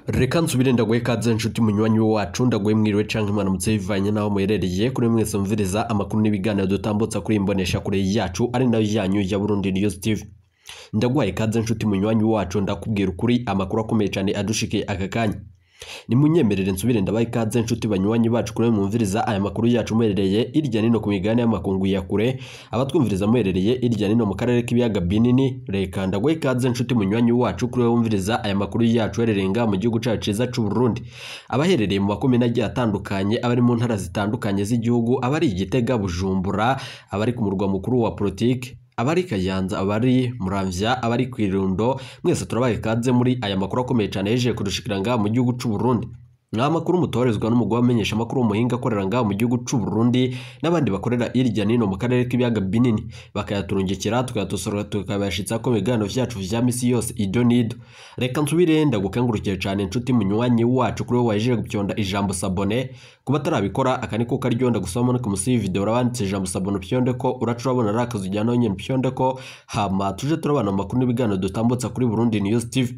reka nsubire ndaguhe ikaze nshuti munywanyi wacu ndaguhe mwiriwe canke mwaramutse bivanye n'aho muherereye kuri mwese mumviriza amakuru n'ibiganiro dutambutsa kuri iyi mboneshakure yacu ari nayo yanyu ya Burundi News TV ndaguhaye ikaze nshuti munywanyi wacu ndakubwira ukuri amakuru akomeye cyane adushikiye aka kanya nimunyemerere nsubire ndabaha ikaze nshuti banywanyi bacu kuri mwumviriza aya makuru yacu muherereye irya nino ku migabane y'amakungu ya kure abatwumviriza muherereye irya nino mu karere k'ibiyaga binini reka ndaguhe ikaze nshuti munywanyi wacu kuri wowe wumviriza aya makuru yacu uherereye ngaha mu gihugu cacu ciza c'u Burundi abaherereye mu makomine agiye atandukanye abari mu ntara zitandukanye z'igihugu abari Igitega Bujumbura abari ku murwa mukuru wa politike abari Kayanza abari Muramvya abari Kwirundo mwese turabaye ikaze muri aya makuru akomeye cyane yejeje kudushikira ngaha mu gihugu c'u Burundi nta makuru mutorezwa n'umugwi wamenyesha amakuru umuhinga akorera ngaha mu gihugu c'u Burundi n'abandi bakorera irya nino mu karere k'ibiyaga binini bakayaturungikira tukayatosora tukabashitsa ko ibiganiro vyacu vya misi yose ido nido reka nsubire ndagukengurukire cyane inshuti munywanyi wacu kuri wowe wajeje gupyonda ijambo sabone kuba atarabikora aka niko karyonda gusoma no kumusi video urabanditse ijambo sabone upyonde ko uraca urabona ari akazu ujyana nyine upyonde ko hama tuje turabana amakuru n'ibiganiro dutambutsa kuri Burundi News TV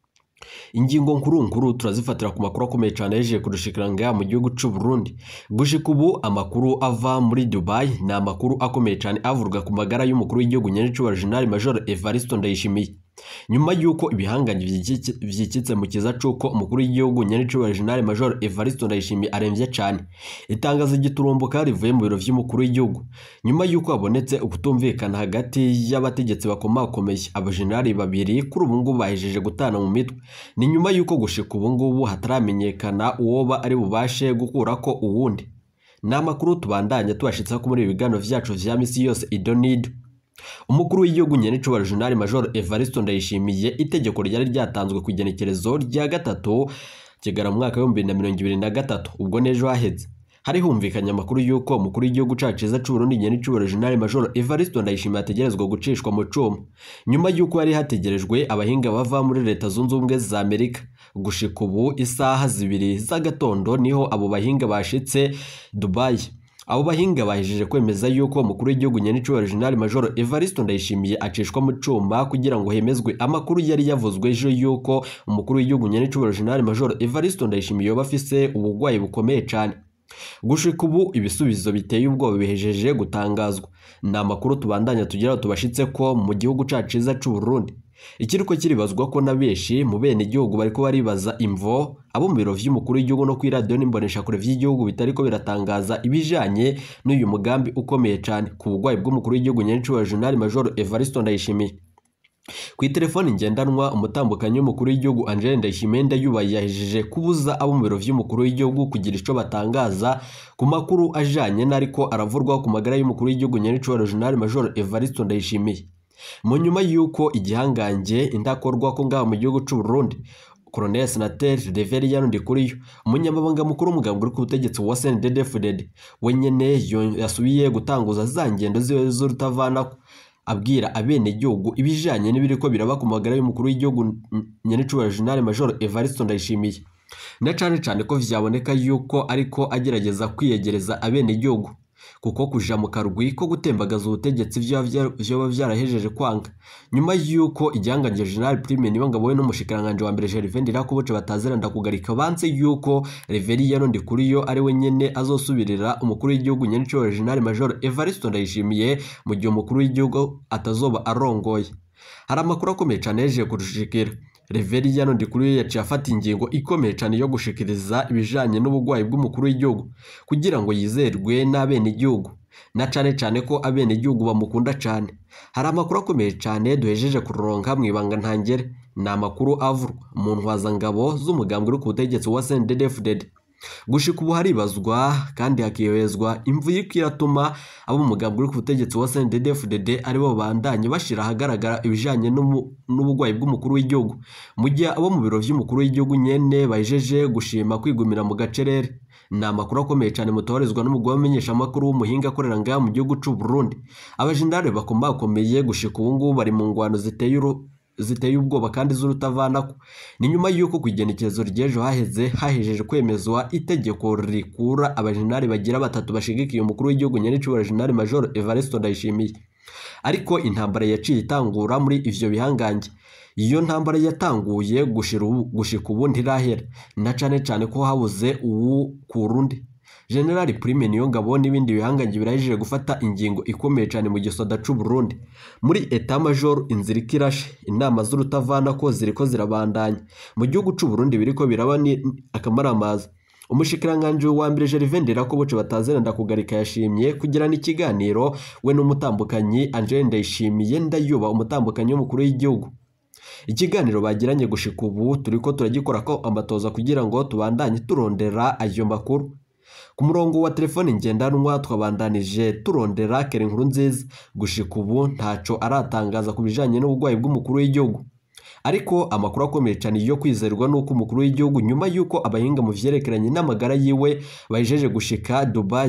ingingo nkuru nkuru turazifatira ku makuru akomeye cyane yejeje kudushikira ngaha mu gihugu c'u Burundi gushika ubu amakuru ava muri Dubai ni amakuru akomeye cyane avurwa ku magara y'umukuru w'igihugu nyenicubahiro General Major Evariste Ndayishimiye nyuma y'uko ibihanganye vyikitse mu kiza c'uko umukuru w'igihugu nyenicubahiro General Major Evariste Ndayishimiye aremvye cyane itangazo giturumbuka rivuye mu biro vy'umukuru w'igihugu nyuma y'uko habonetse ukutumvikana hagati y'abategetsi bakomakomeye abajenerali babiri kuri ubu ngubu bahejeje gutana mu mitwe ni nyuma y'uko gushika ubu ngubu hataramenyekana uwoba ari bubashe gukurako uwundi ni amakuru tubandanya tubashitsa ko muri ibi biganiro vyacu vya misi yose idonido umukuru w'igihugu nyenicubahiro General Major Evariste Ndayishimiye itegeko ryari ryatanzwe ku igenekerezo rya gatatu kigara mu mwaka w'ibihumbi bibiri na mirongo ibiri na gatatu ubwo n'ejo haheze hari humvikanye amakuru y'uko umukuru w'igihugu cacu ciza c'u Burundi nyenicubahiro General Major Evariste Ndayishimiye ategerezwa gucishwa mu cuma nyuma y'uko hari hategerejwe abahinga bava muri leta zunze ubumwe za Amerika gushika ubu isaha zibiri z'agatondo niho abo bahinga bashitse Dubai abo bahinga bahejeje kwemeza yuko umukuru w'igihugu nyenicubahiro General Major Evariste Ndayishimiye acishwa mu cuma kugira ngo hemezwe amakuru yari yavuzwe ejo yuko umukuru w'igihugu nyenicubahiro General Major Evariste Ndayishimiye yoba afise ubugwayi bukomeye cyane gushika ubu ibisubizo biteye ubwoba bihejeje gutangazwa ni amakuru tubandanya tugeraho tubashitse ko mu gihugu cacu ciza c'u Burundi ikiriko kiribazwa ko na benshi mu bene igihugu bariko baribaza imvo abo mu biro vy'umukuru w'igihugu no kuri radio n'imboneshakure vy'igihugu bitariko biratangaza ibijanye n'uyu mugambi ukomeye cyane ku bugwayi bw'umukuru w'igihugu nyenicubahiro General Major Evariste Ndayishimiye ku itelefoni ngendanwa umutambukanyi w'umukuru w'igihugu Angel Ndayishimiye ndayubaye yahejeje kubuza abo mu biro vy'umukuru w'igihugu kugira ico batangaza ku makuru ajanye n'ariko aravurwaho ku magara y'umukuru w'igihugu nyenicubahiro General Major Evariste Ndayishimiye mu nyuma y'uko igihangange indakorwa ko ngaha mu gihugu c'u Burundi Colonel Senateri Reverien Ndikuriyo umunyamabanga mukuru w'umugambwe uri ku butegetsi wa CNDD-FDD wenyene yasubiye gutanguza za ngendo ziwe z'urutavanako abwira abenegihugu ibijanye n'ibiriko biraba ku magara y'umukuru w'igihugu nyenicubahiro General Major Evariste Ndayishimiye na cane cane ko vyaboneka yuko ariko agerageza kwiyegereza abenegihugu kuko kuja mu karwi ko gutembagaza ubutegetsi vyoba vyarahejeje kwanga nyuma y'uko igihanganje General Prime Nibongabo we n'umushikiranganje wa mbere Gervais Ndirakobuce bataziranda kugarika banse y'uko Reverien Ndikuriyo ari we nyene azosubirira umukuru w'igihugu nyenicubahiro General Major Evariste Ndayishimiye mu gihe umukuru w'igihugu atazoba arongoye hari amakuru akomeye cane yejeje kudushikira Reverien Ndikuriyo yaciye afata ingingo ikomeye cyane yo gushikiriza ibijanye n'ubugwayi bw'umukuru w'igihugu kugira ngo yizerwe n'abene igihugu na cane cane ko abene igihugu bamukunda cane hari amakuru akomeye cyane duhejeje kuronka mu ibanga ntangere ni amakuru avurwa mu ntwazangabo z'umugambwe uri ku butegetsi wa CNDD-FDD gushika ubu haribazwa kandi hakihezwa imvu y'iko iratuma abo mu mugambi uri ku butegetsi wa CNDD-FDD aribo bandanye bashira ahagaragara ibijanye n'ubugwayi bw'umukuru w'igihugu mu gihe abo mu biro vy'umukuru w'igihugu nyene bajeje gushima kwigumira mu gacerere ni amakuru akomeye cyane mutoherezwa n'umugwi wamenyesha amakuru w'umuhinga akorera ngaha mu gihugu c'u Burundi abajenerali bakomakomeye gushika ubu ngubu bari mu ngwano ziteye ziteye ubwoba kandi z'urutavanako ni nyuma y'uko ku igenekerezo ry'ejo haheze hahejeje kwemezwa itegeko rikura abajenerali bagira batatu bashigikiye umukuru w'igihugu nyenicubahiro General Major Evariste Ndayishimiye ariko intambara yaciye itangura muri ivyo bihangange iyo ntambara yatanguye gushika ubu ntirahera na cane cane ko habuze uwu kurundi generali prime niyo ngabo n'ibindi bihangange birahejije gufata ingingo ikomeye cyane mu gisoda c'u Burundi muri eta major inzira ikirashe inama z'urutavana ko ziriko zirabandanya mu gihugu c'u Burundi biriko biraba ni akamaramaza umushikiranganje wa mbere Gervais Ndirakobuce batazeranda kugarika yashimye kugirana ikiganiro we n'umutambukanyi Angel Ndayishimiye ndayuba umutambukanyi w'umukuru w'igihugu ikiganiro bagiranye gushika ubu turiko turagikora ko amatoza kugira ngo tubandanye turondera ayo makuru ku murongo wa telefone ngendanwa twabandanije turondera kera inkuru nziza gushika ubu ntaco aratangaza ku bijanye n'uburwayi bw'umukuru w'igihugu ariko amakuru akomeye cyane yo kwizerwa nuko umukuru w'igihugu nyuma y'uko abahinga mu vyerekeranye n'amagara yiwe bajeje gushika Dubai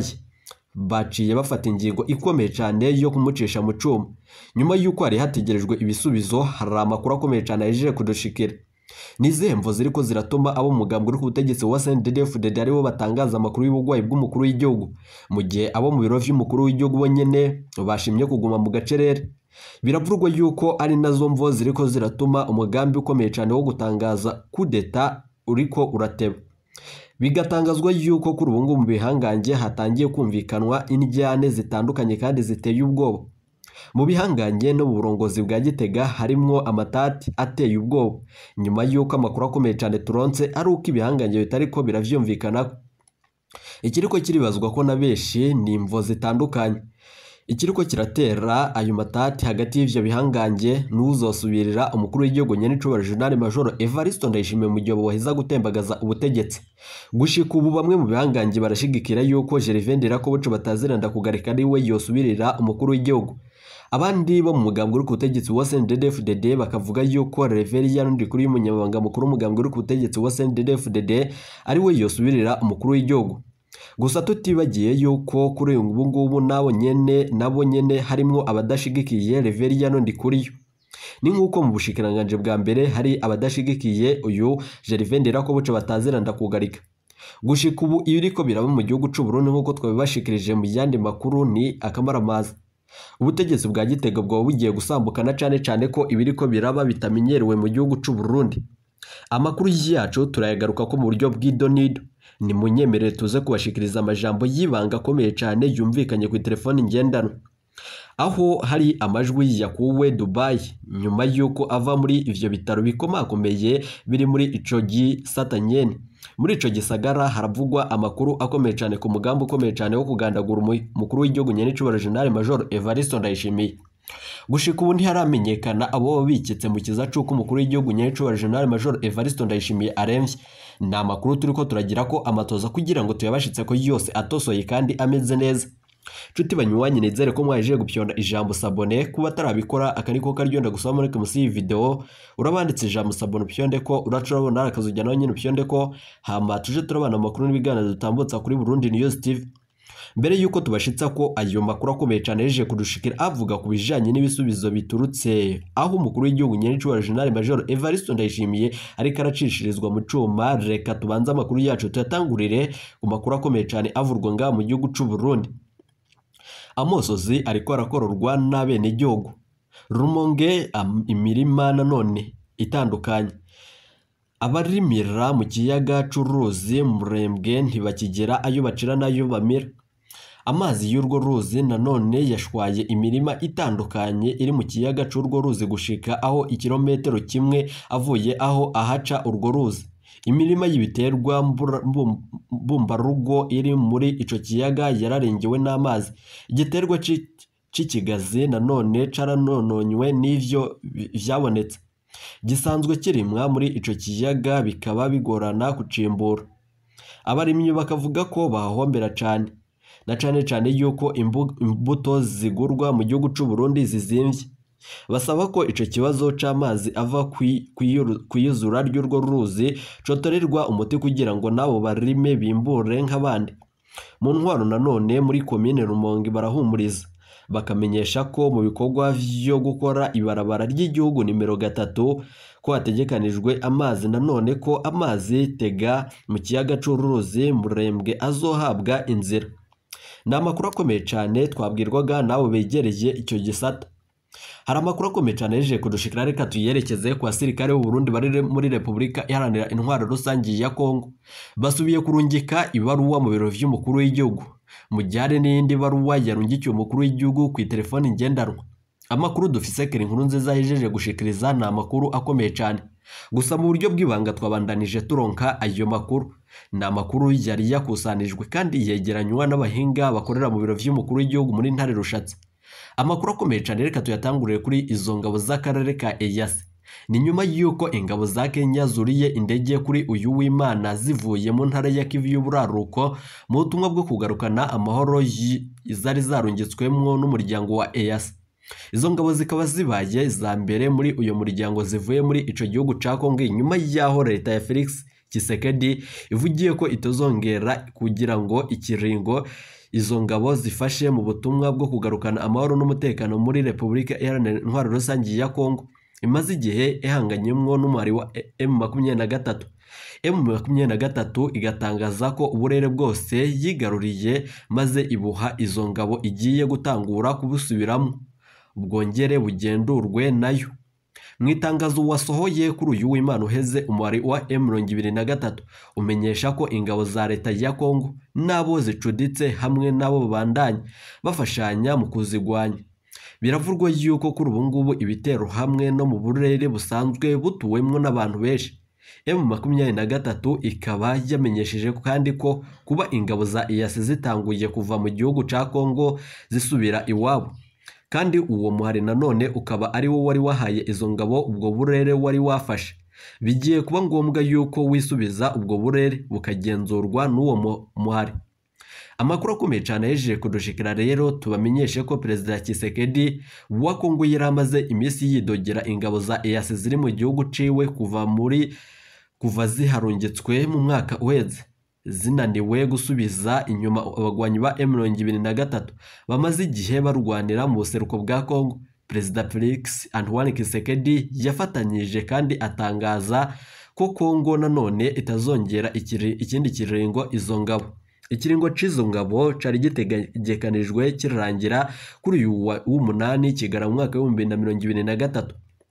baciye bafata ingingo ikomeye cyane yo kumucisha mu cuma nyuma y'uko hari hategerejwe ibisubizo hari amakuru akomeye cyane yajeje kudushikira nizihe mvo ziriko ziratuma abo umugambi uri ku butegetsi wa CNDD-FDD aribo batangaza amakuru y'uburwayi bw'umukuru w'igihugu mu gihe abo mu biro vy'umukuru w'igihugu bo nyene bashimye kuguma mu gacerere biravurwa yuko ari nazo mvo ziriko ziratuma umugambi ukomeye cyane wo gutangaza kudeta uriko urateba bigatangazwa yuko kuri ubu ngubu mu bihangange hatangiye kumvikanwa indyane zitandukanye kandi ziteye ubwoba mu bihangange no mu burongozi bwa gitega harimwo amatati ateye ubwoba nyuma y'uko amakuru akomeye cyane turonse ari uko ibihangange bitariko biravyumvikana ikiriko kiribazwa ko na benshi ni imvo zitandukanye ikiriko kiratera ayo matati hagati y'ivyo bihangange n'uzosubirira umukuru w'igihugu nyenicubahiro General Major Evariste Ndayishimiye mu gihe boheza gutembagaza ubutegetsi gushika ubu bamwe mu bihangange barashigikira yuko Gervais Ndirakobuce bataziranda kugarika ari we yosubirira umukuru w'igihugu abandi bo mu mugambwe uri ku butegetsi wa CNDD-FDD bakavuga yuko Reverien Ndikuri y'umunyamabanga mukuru w'umugambwe uri ku butegetsi wa CNDD-FDD ari we yosubirira umukuru w'igihugu gusa tutibagiye yuko kuri ubu ngubu nabo nyene nabo nyene harimwo abadashigikiye Reverien Ndikuriyo ni nk'uko mu bushikiranganje bwa mbere hari abadashigikiye uyu Gervais Ndirakobuce bataziranda kugarika gushika ubu iyo iriko biraba mu gihugu c'u Burundi nk'uko twabibashikirije mu yandi makuru ni akamaramaza ubutegetsi bwa gitega bwaba bugiye gusambukana cane cane ko ibiriko biraba bitamenyerewe mu gihugu c'u Burundi amakuru yacu turayagaruka ko mu buryo bw'idonido ni munyemerere tuze kubashikiriza amajambo y'ibanga akomeye cyane yumvikanye ku telefoni ngendanwa aho hari amajwi yakuwe Dubai nyuma y'uko ava muri ivyo bitaro bikomakomeye biri muri ico gisatanyene muri ico gisagara haravugwa amakuru akomeye cyane ku mugambi ukomeye cyane wo kugandagura umukuru w'igihugu nyenicubahiro General Major Evariste Ndayishimiye gushika ubu ntiharamenyekana abo biketse mu kiza c'uko umukuru w'igihugu nyenicubahiro General Major Evariste Ndayishimiye aremvye ni amakuru turiko turagira ko amatoza kugira ngo tuyabashitse ko yose atosoye kandi ameze neza nshuti banywanyi nizere ko mwaje gupyonda ijambo sabone kuba atarabikora aka niko karyonda gusoma muri munsi y'iyi video urabanditse ijambo sabone upyonde ko uracurabona akazujya nawe nyine upyonde ko hama tuje turabana amakuru n'ibiganiro dutambutsa kuri Burundi News TV mbere yuko tubashitsa ko ayo makuru akomeye cyane yeje kudushikira avuga ku bijanye n'ibisubizo biturutse aho umukuru w'igihugu nyenicubahiro General Major Evariste Ndayishimiye ariko aracishirizwa mu cuma reka tubanze amakuru yacu tuyatangurire ku makuru akomeye cyane avurwa ngaha mu gihugu c'u Burundi amosozi ariko arakororwa n'abenegihugu rumonge imirima nanone itandukanye abarimira mu kiyaga c'uruzi murembwe ntibakigera ayo bacira n'ayo bamira amazi y'urwo ruzi nanone yashwaye imirima itandukanye iri mu kiyaga c'urwo ruzi gushika aho ikirometero kimwe avuye aho ahaca urwo ruzi imirima y'ibiterwa mbumbarugo iri muri ico kiyaga yararengewe n'amazi igiterwa c'ikigazi nanone caranononywe n'ivyo vyabonetse gisanzwe kirimwa muri ico kiyaga bikaba bigorana kucimbura abarimyi bakavuga ko bahombera cane na cane cane yuko imbuto zigurwa mu gihugu c'u Burundi zizimvye basaba ko ico kibazo c'amazi ava kwiyuzura ry'urwo ruzi cotorerwa umuti kugira ngo nabo barime bimbure nk'abandi mu ntwaro nanone muri komine Rumonge barahumuriza bakamenyesha ko mu bikorwa vyo gukora ibarabara ry'igihugu nimero gatatu ko hategekanijwe amazi nanone ko amazi tega mu kiyaga c'uruzi murembwe azohabwa inzira ni amakuru akomeye cyane twabwirwaga nabo begereye icyo gisata hari amakuru akomeye cyane yejeje kudushikira reka tuyerekeze ku basirikare b'u Burundi bari muri Repubulika Iharanira Intwaro Rusange ya Kongo basubiye kurungika ibaruwa mu biro vy'umukuru w'igihugu mu gihe hari n'iyindi baruwa yarungikiwe umukuru w'igihugu ku telefoni ngendanwa amakuru dufise kera inkuru nziza yejeje gushikiriza ni amakuru akomeye cyane gusa mu buryo bw'ibanga twabandanije turonka ayo makuru ni amakuru yari yakusanijwe kandi yegeranywa n'abahinga bakorera mu biro vy'umukuru w'igihugu muri ntare rushatse amakuru akomeye cyane reka tuyatangurire kuri izo ngabo z'akarere ka eyasi ni nyuma y'uko ingabo za kenya zuriye indege kuri uyu w'imana zivuye mu ntara ya kivu y'uburaruko mu butumwa bwo kugarukana amahoro zari zarungitswemo n'umuryango wa eyasi izo ngabo zikaba zibaye za mbere muri uyu muryango zivuye muri ico gihugu ca kongo nyuma y'aho leta ya felix kisekedi ivugiye ko itazongera kugira ngo ikiringo izo ngabo zifashe mu butumwa bwo kugarukana amahoro n'umutekano muri repubulika iharanira intwaro rusange ya kongo imaze igihe ihanganyemwo n'umubare wa m makumyabiri na gatatu m makumyabiri na gatatu igatangaza ko uburere bwose yigaruriye maze ibuha izo ngabo igiye gutangura kubusubiramo bwongere bugendurwe nayo mu itangazo wasohoye kuri uyu w'imana uheze umubare wa M23 umenyesha ko ingabo za leta ya Kongo n'abo zicuditse hamwe n'abo babandanya bafashanya mu kuzigwanya biravurwa yuko kuri ubu ngubu ibitero hamwe no mu burere busanzwe butuwemwo n'abantu benshi M23 ikaba yamenyesheje kandi ko kuba ingabo za EAC zitanguye kuva mu gihugu ca Kongo zisubira iwabo kandi uwo muhari nanone ukaba ari wo wari wahaye izo ngabo ubwo burere wari wafashe bigiye kuba ngombwa yuko wisubiza ubwo burere bukagenzurwa n'uwo muhari amakuru akomeye cyane yejeje kudushikira rero tubamenyeshe ko perezida Kisekedi wa Kongo yari amaze iminsi yidogera ingabo za EAC ziri mu gihugu ciwe kuva muri kuva ziharungitswe mu mwaka uheze zinaniwe gusubiza inyuma abagwanyi ba M23 bamaze igihe barwanira mu buseruko bwa Kongo Perezida Felix Antoine Kisekedi yafatanyije kandi atangaza ko Kongo nanone itazongera ikiri, ikindi kiringo izo ngabo ikiringo c'izo ngabo cari gitegekanijwe kirangira kuri uyu w'umunani kigara mu mwaka w'ibihumbi na mirongo ibiri na gatatu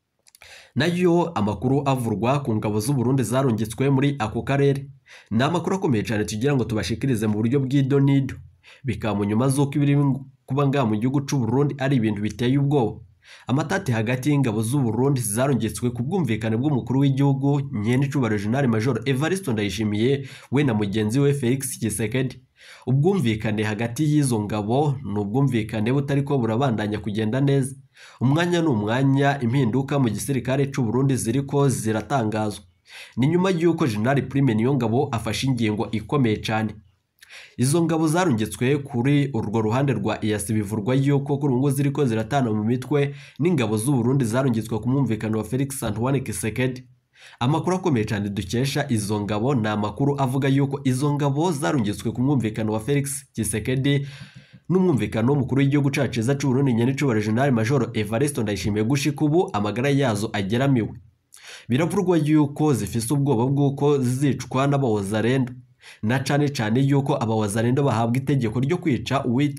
nayo amakuru avurwa ku ngabo z'u Burundi zarungitswe muri ako karere ni amakuru akomeye cyane tugira ngo tubashikirize mu buryo bw'idonido bikaba mu nyuma z'uko ibiri kuba ngaha mu gihugu c'u Burundi ari ibintu biteye ubwoba amatati hagati y'ingabo z'u Burundi zarungitswe ku bwumvikane bw'umukuru w'igihugu nyenicubahiro General Major Evariste Ndayishimiye we na mugenzi we Felix Tshisekedi ubwumvikane hagati y'izo ngabo ni ubwumvikane butari ko burabandanya kugenda neza umwanya ni umwanya impinduka mu gisirikare cy'u Burundi ziriko ziratangazwa ni nyuma y'uko General Prime Niyongabo afashe ingingo ikomeye cyane izo ngabo zarungitswe kuri urwo ruhande rwa EAC bivurwa yuko kuri ubu ziriko ziratana mu mitwe n'ingabo z'u Burundi zarungitswe ku mwumvikano wa Felix Antoine Tshisekedi amakuru akomeye cyane dukesha izo ngabo ni amakuru avuga yuko izo ngabo zarungitswe ku mwumvikano wa Felix Tshisekedi n'umwumvikano w'umukuru w'igihugu cacu ciza c'u Burundi nyenicubahiro General Major Evariste Ndayishimiye gushika ubu amagara yazo ageramiwe biravurwa yuko zifise ubwoba bw'uko zicwa n'abawazarendo na cane cane yuko abawazarendo bahabwa itegeko ryo kwica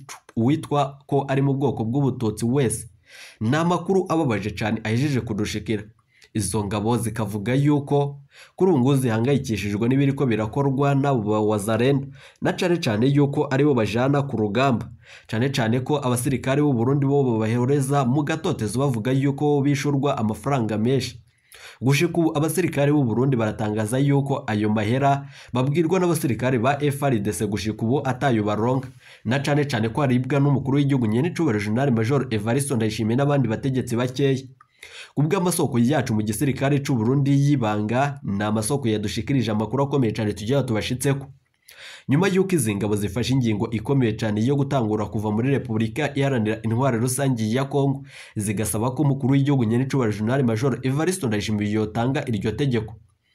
uwitwa ko ari mu bwoko bw'ubututsi wese ni amakuru ababaje cyane ahejeje kudushikira izo ngabo zikavuga yuko kuri ubu ngubu zihangayikishijwe n'ibiriko birakorwa n'abo bawazarendo na cane cane yuko aribo bajana ku rugamba cane cane ko abasirikare b'u Burundi bo babahereza mu gatotezo bavuga yuko bishurwa amafaranga menshi gushika ubu abasirikare b'u Burundi baratangaza yuko ayo mahera babwirwa n'abasirikare ba FARDC gushika ubu atayo baronka na cane cane ko aribwa n'umukuru w'igihugu nyenicubahiro General Major Evariste Ndayishimiye n'abandi bategetsi bakeya kubwo amasoko yacu mu gisirikare cy'u Burundi y'ibanga ni amasoko yadushikirije amakuru akomeye cyane tugira tubashitseko nyuma y'uko izi ngabo zifashe ingingo ikomeye cyane yo gutangura kuva muri repubulika iharanira intwaro rusange ya kongo zigasaba ko umukuru w'igihugu nyenicubahiro General Major Evariste Ndayishimiye yotanga iryo tegeko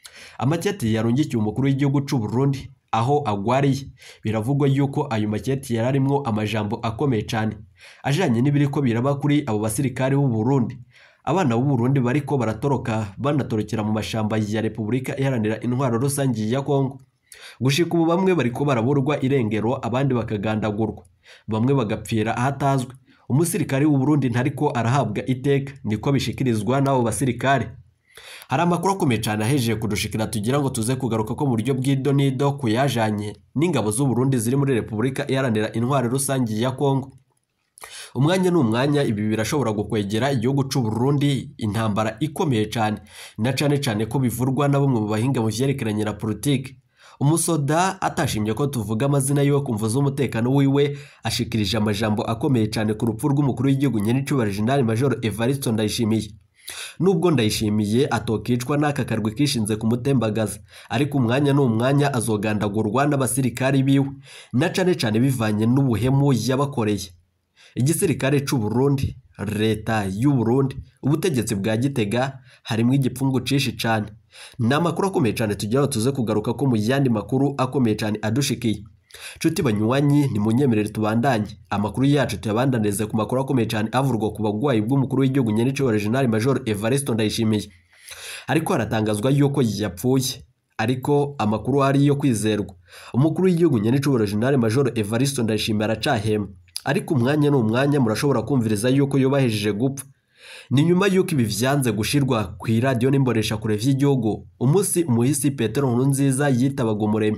amaketi yarungikiye umukuru w'igihugu cy'u Burundi aho agwariye biravugwa yuko ayo maketi yari arimwo amajambo akomeye cyane ajanye n'ibiriko biraba kuri abo basirikare b'u Burundi abana b'u Burundi bariko baratoroka banatorokera mu mashamba ya Repubulika iharanira intwaro rusange ya Kongo gushika ubu bamwe bariko baraburwa irengero abandi bakagandagurwa bamwe bagapfira ahatazwi umusirikare w'u Burundi ntariko arahabwa iteka niko bishikirizwa n'abo basirikare hari amakuru akomeye cyane ahejeje kudushikira tugira ngo tuze kugaruka ko mu buryo bw'idonido ku yajanye n'ingabo z'u Burundi ziri muri Repubulika iharanira intwari rusange ya Kongo umwanya ni umwanya ibi birashobora gukwegera igihugu cy'u Burundi intambara ikomeye cyane na cyane cyane ko bivurwa na bamwe mu bahinga mu vyerekeranye na politiki umusoda atashimye ko tuvuga amazina yiwe kumva z'umutekano wiwe ashikirije amajambo akomeye cyane ku rupfu rw'umukuru w'igihugu nyenicubahiro General Major Evariste Ndayishimiye nubwo ndayishimiye atokicwa n'aka karwi kishinze kumutembagaza ariko umwanya ni umwanya azogandagurwa n'abasirikari biwe na cane cane bivanye n'ubuhemu yabakoreye igisirikare c'u Burundi leta y'u Burundi ubutegetsi bwa Gitega harimo igipfungu cishi cane ni amakuru akomeye cyane tugira tuze kugaruka ko mu yandi makuru akomeye cyane adushikiye nshuti banywanyi ni munyemerere tubandanye amakuru yacu tuyabandanize ku makuru akomeye cyane avurwa ku bagwayi bw'umukuru w'igihugu nyenicubahiro General Major Evariste Ndayishimiye ariko haratangazwa yuko yapfuye ariko amakuru ari yo kwizerwa umukuru w'igihugu nyenicubahiro General Major Evariste Ndayishimiye aracahema ariko umwanya ni umwanya murashobora kumviriza yuko yubahejeje gupfa ni nyuma y'uko ibi vyanze gushirwa ku iradiyo n'imboreshakure vy'igihugu umunsi umuhisi Petero Nkurunziza yitabaga umuremyi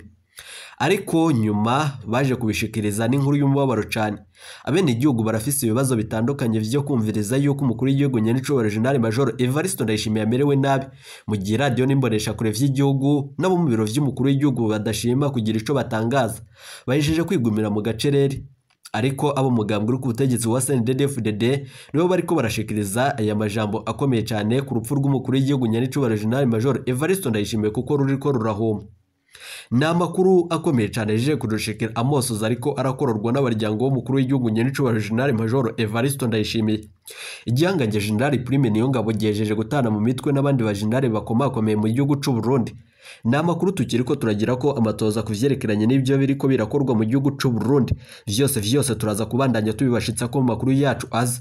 ariko nyuma baje kubishikiriza n'inkuru y'umubabaro cyane abene igihugu barafise ibibazo bitandukanye vyo kumviriza yuko umukuru w'igihugu nyenicubahiro General Major Evariste Ndayishimiye amerewe nabi mu gihe radiyo n'imboreshakure vy'igihugu n'abo mu biro vy'umukuru w'igihugu badashima kugira ico batangaza bahejeje kwigumira mu gacerere ariko abo mugambwe uri ku butegetsi wa CNDD-FDD nibo bariko barashikiriza aya majambo akomeye cyane ku rupfu rw'umukuru w'igihugu nyenicubahiro General Major Evariste Ndayishimiye kuko ruriko rurahoma ni amakuru akomeye cyane aje kudushikira amosozi ariko arakororwa n'abaryango w'umukuru w'igihugu nyenicubahiro General Major Evariste Ndayishimiye igihangange General Prime niyo ngabo gihejeje gutana mu mitwe n'abandi bajenerali bakomakomeye mu gihugu c'u Burundi ni amakuru tukiri ko turagira ko amatoza ku vyerekeranye n'ibyo biriko birakorwa mu gihugu c'u Burundi vyose vyose turaza kubandanya tubibashitsa ko mu makuru yacu aza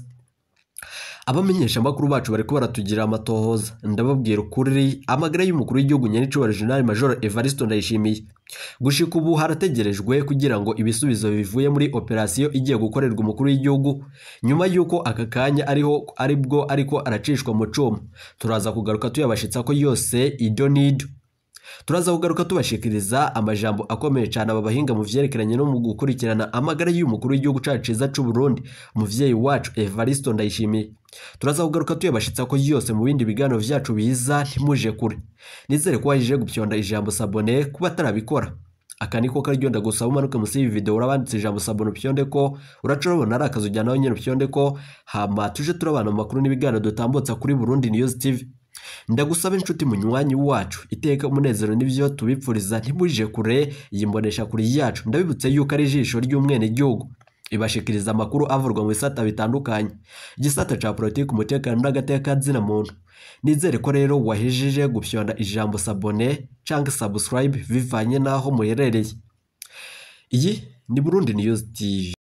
abamenyesha amakuru bacu bariko baratugira amatohoza ndababwira ukuri amagara y'umukuru w'igihugu nyenicubahiro General Major Evariste Ndayishimiye gushika ubu harategerejwe kugira ngo ibisubizo bivuye muri operasiyo igiye gukorerwa umukuru w'igihugu nyuma y'uko aka kanya ariho aribwo ariko aracishwa mu cuma turaza kugaruka tuyabashitsa ko yose idonido turaza kugaruka tubashikiriza amajambo akomeye cyane aba bahinga mu vyerekeranye no mu gukurikirana amagara y'umukuru w'igihugu cacu ciza c'u Burundi umuvyeyi wacu Evariste Ndayishimiye turaza kugaruka tuyabashitsa ko yose mu bindi biganiro vyacu biza ntimuje kure nizere ko wajije gupyonda ijambo sabone kuba atarabikora aka niko karyo ndagusaba umanuke musi y'iyi video urabanditse ijambo sabone upyonde ko uraca urabona ari akazu ujyana nawe nyine upyonde ko hama tuje turabana mu makuru n'ibiganiro dutambutsa kuri Burundi News TV ndagusaba inshuti munywanyi wacu iteka umunezero n'ivyo tubipfuriza ntibuje kure iyi mbonesha kuri yacu ndabibutse yuko ari ijisho ry'umwene gihugu ibashikiriza amakuru avurwa mu bisata bitandukanye igisata ca politiki umutekano n'agateka zina muntu nizere ko rero wahejeje gupyonda ijambo sabone canke subscribe bivanye n'aho muherereye iyi ni Burundi News TV